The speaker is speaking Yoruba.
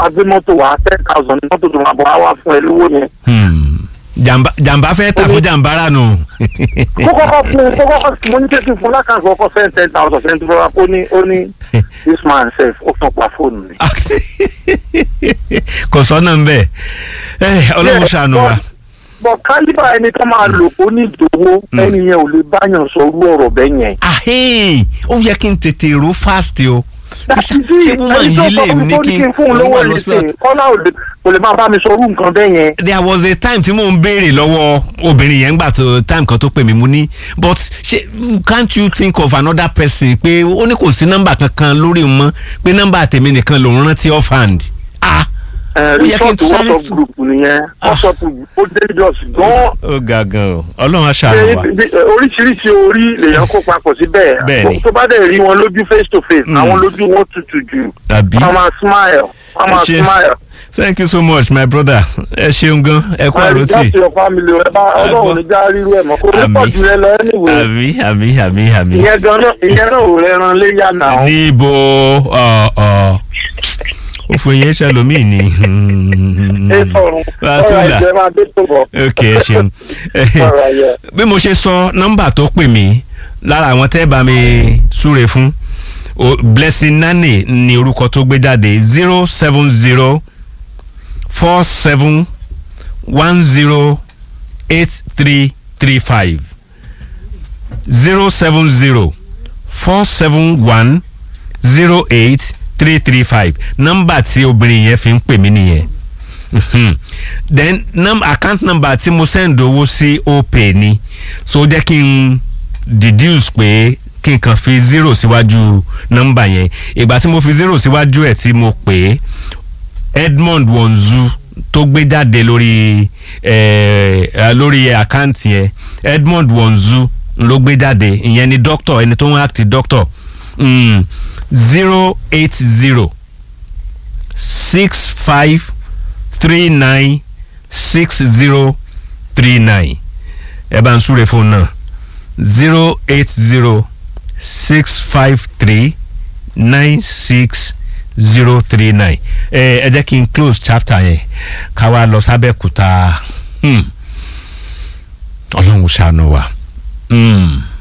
máa gbé mọ́tò wá ten thousand mọ́tò tó máa bọ̀ wá wá fún ẹ lówó yẹn. Hmm. jàǹbá jàǹbá fẹ́ tà fún jàǹbá rà nù. kó kọ́kọ́ fún kó kọ́kọ́ mo ní kékeré fún lákàtúntì kọ́kọ́ send ten thousand send fún wa ó ní ó ní this man sef ó tàn pa fóònù mi. kò sọ́nà ń bẹ̀ ẹ ọlọ́run ṣàánú wa. bọ̀ kálíbà ẹni tó máa lò ó ní ìdòwò ẹni yẹn ò lè báyàn sọ orú ọ̀rọ̀ bẹ́ẹ̀ yẹn. ahẹ́n ó yẹ kí n tètè ro fast o. dàtí ṣé wọ́n máa ẹni tó yí lè sọ fún mi ní tó ní kí kí n fún un lówó wà lọ sí ìrìnsìn kọ́lá ò lè kò lè máa bá mi sọ orú nǹkan bẹ́ẹ̀ yẹn. there was a time tí mò ń béèrè lọ́wọ́ obìnrin yẹn gbà tó time kan tó pè mí mo ní but ṣe can't you think of another person pé ó ní kò sí nọ́mbà kankan lórí wọn mọ́ pé nọ́mbà tèmi nìkan lòún rántí off hand. ah ẹ Ó yẹ kí n resort tún sáré whatsapp fún- group nìyẹn whatsapp ó dangerous gan ó ga gan o ọlọ́run á ṣàánú wa. ṣe oríṣiríṣi orí lèèyàn kó papọ̀ síbẹ̀ Bẹ́ẹ̀ni. tó bá dẹ̀ rí wọn lójú face to face Mm. àwọn lójú wọn tutù jù àbí wọ́n máa smile wọ́n máa Ṣe- smile. thank you so much my brother ẹ ṣeun gan ẹ kú àròtì láti your family ẹ bá ọlọ́run ní já rírú ẹ̀ mọ́ kó ní Àmín. pọ̀ jù rẹ lọ anyway àmì àmì àmì àmì. ìyẹn gan náà ìyẹn náà ò rẹran léyà náà. níbo ọ ọ òfò yẹn ṣàlómì ni. ẹ sọ̀rọ̀ Bàtúlà. ọ̀rọ̀ ẹ̀jẹ̀ máa dé tó bọ̀. ok ẹ ṣeun. ọ̀rọ̀ ẹ̀yẹ. bí mo ṣe sọ nọ́mbà tó pè mí lára àwọn tẹ́ bá mi súre fún o- blessing nani ni orúkọ tó gbé jáde zero seven zero four seven one zero eight three three five zero seven zero four seven one zero eight three three five nọ́mbà tí obìnrin yẹn fi ń pè mí nìyẹn Mhm. then num, account number tí mo send owó sí opay ni so ó jẹ́ kí n deduce pé kí n kàn fi zero síwájú nọ́mbà yẹn ìgbà tí mo fi zero síwájú ẹ̀ tí mo pè é edmond wonzu tó gbé jáde lórí eh, eh, lórí àkáǹtì yẹn edmond wonzu ló gbé jáde ìyẹn ni doctor ẹni tó ń act doctor zero eight zero six five three nine six zero three nine ẹ bá ń súre fún náà zero eight zero six five three nine six zero three nine ẹ ẹ jẹ́ kí n close chapter yẹn ká wá lọ sábẹ́kúta hmm. ọlọ́run ṣàánú wa. Hmm.